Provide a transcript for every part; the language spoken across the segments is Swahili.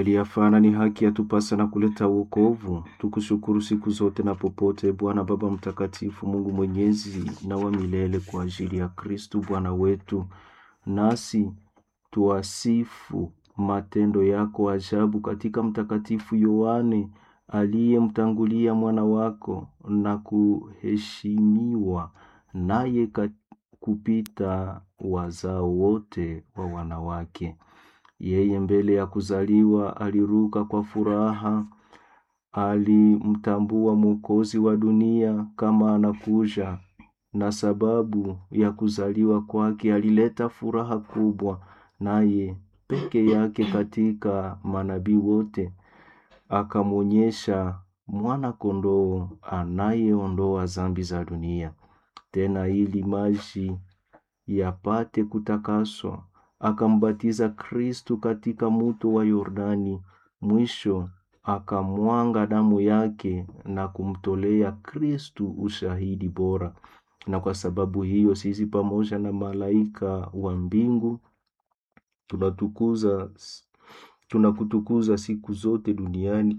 Kweli yafana ni haki yatupasa na kuleta wokovu. Tukushukuru siku zote na popote, Bwana Baba Mtakatifu, Mungu Mwenyezi na wa milele, kwa ajili ya Kristu Bwana wetu, nasi tuwasifu matendo yako ajabu katika Mtakatifu Yohane aliyemtangulia mwana wako na kuheshimiwa naye kupita wazao wote wa wanawake. Yeye mbele ya kuzaliwa aliruka kwa furaha, alimtambua Mwokozi wa dunia kama anakuja, na sababu ya kuzaliwa kwake alileta furaha kubwa, naye peke yake katika manabii wote akamwonyesha mwana kondoo anayeondoa zambi za dunia. Tena ili maji yapate kutakaswa akambatiza Kristu katika muto wa Yordani. Mwisho akamwanga damu yake na kumtolea Kristu ushahidi bora. Na kwa sababu hiyo sisi pamoja na malaika wa mbingu tunatukuza tunakutukuza siku zote duniani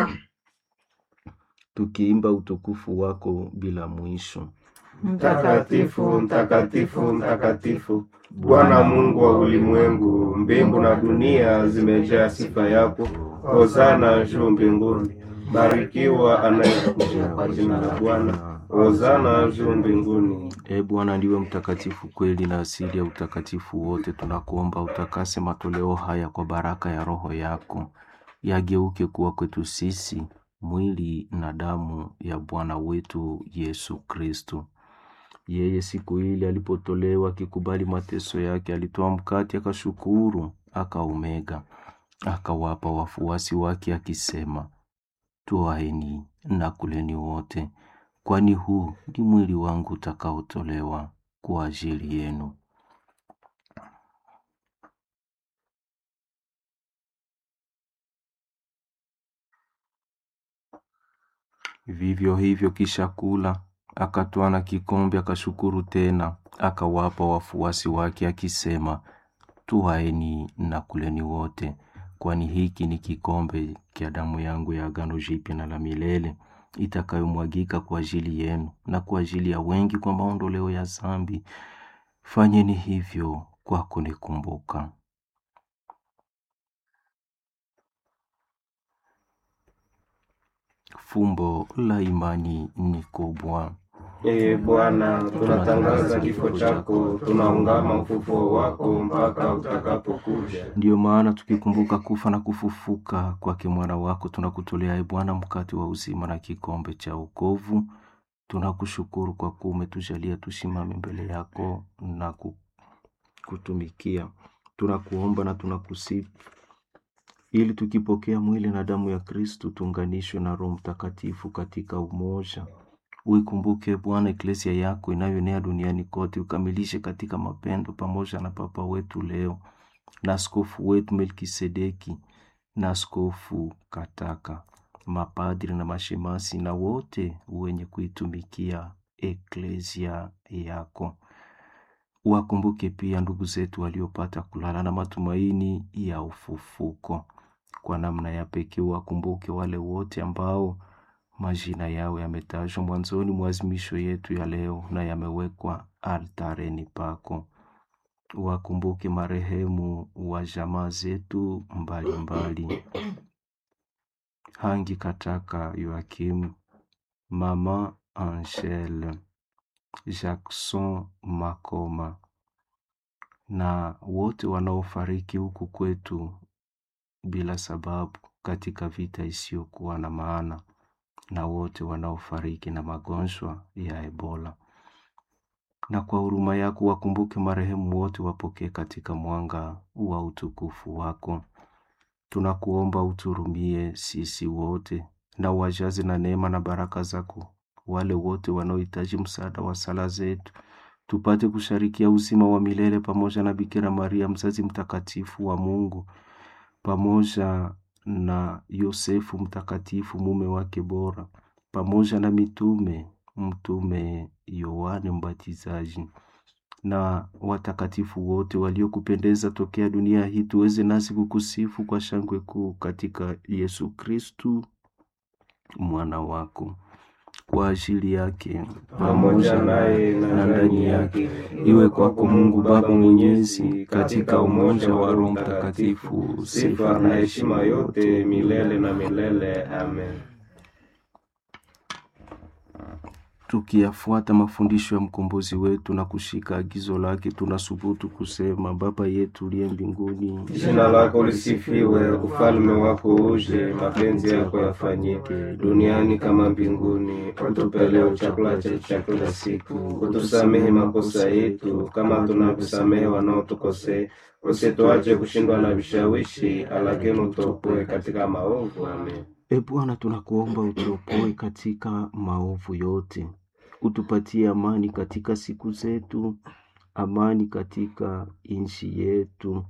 tukiimba utukufu wako bila mwisho. Mtakatifu, mtakatifu, mtakatifu, Bwana Mungu wa ulimwengu, mbingu na dunia zimejaa sifa yako. Hosana juu mbinguni. Barikiwa anayekuja kwa jina la Bwana. Hosana juu mbinguni. E Bwana, ndiwe mtakatifu kweli na asili ya utakatifu wote. Tunakuomba utakase matoleo haya kwa baraka ya Roho yako, yageuke kuwa kwetu sisi mwili na damu ya Bwana wetu Yesu Kristu. Yeye siku ile alipotolewa akikubali mateso yake, alitoa mkate, akashukuru, akaumega, akawapa wafuasi wake, akisema, Twaeni na kuleni wote, kwani huu ni mwili wangu utakaotolewa kwa ajili yenu. Vivyo hivyo kisha kula, akatwaa na kikombe, akashukuru tena, akawapa wafuasi wake, akisema, Twaeni na kuleni wote, kwani hiki ni kikombe cha damu yangu ya agano jipya na la milele, itakayomwagika kwa ajili yenu na kwa ajili ya wengi kwa maondoleo ya zambi. Fanyeni hivyo kwa kunikumbuka. Fumbo la imani ni kubwa. Ee Bwana, tunatangaza kifo chako, tunaungama ufufuo wako mpaka utakapokuja. Ndiyo maana tukikumbuka kufa na kufufuka kwake mwana wako, tunakutolea e Bwana mkate wa uzima na kikombe cha wokovu. Tunakushukuru kwa kuwa umetujalia tusimame mbele yako na kutumikia. Tunakuomba na tunakusifu ili tukipokea mwili na damu ya Kristu tuunganishwe na Roho Mtakatifu katika umoja. Uikumbuke Bwana eklesia yako inayoenea duniani kote, ukamilishe katika mapendo, pamoja na Papa wetu leo na askofu wetu Melkisedeki na askofu Kataka, mapadri na mashemasi na wote wenye kuitumikia eklesia yako. Wakumbuke pia ndugu zetu waliopata kulala na matumaini ya ufufuko. Kwa namna ya pekee wakumbuke wale wote ambao majina yao yametajwa mwanzoni mwa azimisho yetu ya leo na yamewekwa altareni pako. Wakumbuke marehemu wa jamaa zetu mbalimbali, Hangi Kataka Yoakim, mama Angele, Jackson Makoma na wote wanaofariki huku kwetu bila sababu katika vita isiyokuwa na maana na wote wanaofariki na magonjwa ya Ebola. Na kwa huruma yako wakumbuke marehemu wote, wapokee katika mwanga wa utukufu wako. Tunakuomba uturumie sisi wote na wajaze na neema na baraka zako wale wote wanaohitaji msaada wa sala zetu, tupate kusharikia uzima wa milele pamoja na Bikira Maria mzazi mtakatifu wa Mungu pamoja na Yosefu mtakatifu mume wake bora, pamoja na mitume, mtume Yohane Mbatizaji, na watakatifu wote waliokupendeza tokea dunia hii, tuweze nasi kukusifu kwa shangwe kuu katika Yesu Kristu mwana wako. Kwa ajili yake pamoja naye na ndani yake, iwe kwako Mungu Baba Mwenyezi, katika umoja wa Roho Mtakatifu, sifa na heshima yote milele na milele. Amen. Tukiyafuata mafundisho ya mkombozi wetu na kushika agizo lake, tunasubutu kusema: Baba yetu uliye mbinguni, Jina lako lisifiwe, ufalme wako uje, mapenzi yako yafanyike duniani kama mbinguni. Utupe leo chakula chetu cha kila siku, utusamehe makosa yetu kama tunavyosamehe wanaotukosea, usituache kushindwa na vishawishi, lakini utuopoe katika maovu. Amen. E Bwana, tunakuomba utuopoe katika maovu yote, utupatie amani katika siku zetu, amani katika nchi yetu,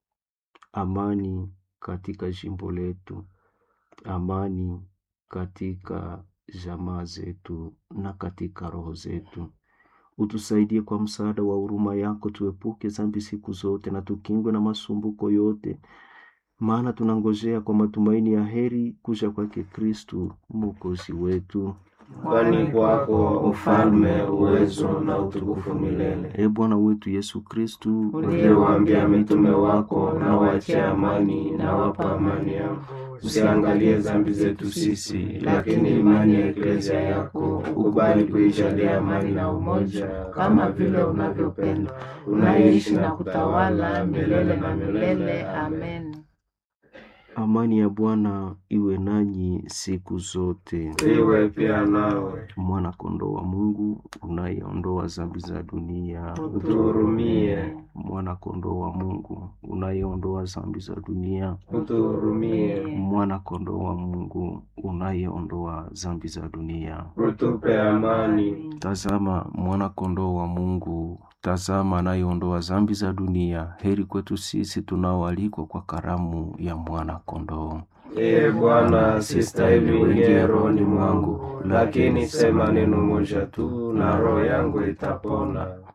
amani katika jimbo letu, amani katika jamaa zetu na katika roho zetu. Utusaidie kwa msaada wa huruma yako, tuepuke dhambi siku zote na tukingwe na masumbuko yote, maana tunangojea kwa matumaini ya heri kuja kwake Kristu mwokozi wetu. Kwani kwako ufalme, uwezo na utukufu milele. E Bwana wetu Yesu Kristu, Uliyewaambia mitume wako, na waachie amani, na wapa amani yako. Usiangalie dhambi zetu sisi, lakini imani ya eklezia yako ukubali kuijalia amani na umoja, kama vile unavyopenda, unaishi na kutawala milele na milele. Amen. amani ya Bwana iwe nanyi siku zote. Iwe pia nawe, Mwana kondoo wa Mungu unayeondoa dhambi za dunia, utuhurumie, mwana kondoo wa Mungu unayeondoa dhambi za dunia, utuhurumie, mwana kondoo wa Mungu unayeondoa dhambi za dunia. utupe amani. Tazama mwana kondoo wa Mungu, tazama anayeondoa dhambi za dunia. Heri kwetu sisi tunaoalikwa kwa karamu ya mwana kondoo. Ee Bwana, sistahili uingie rohoni mwangu, lakini sema neno moja tu na roho yangu itapona.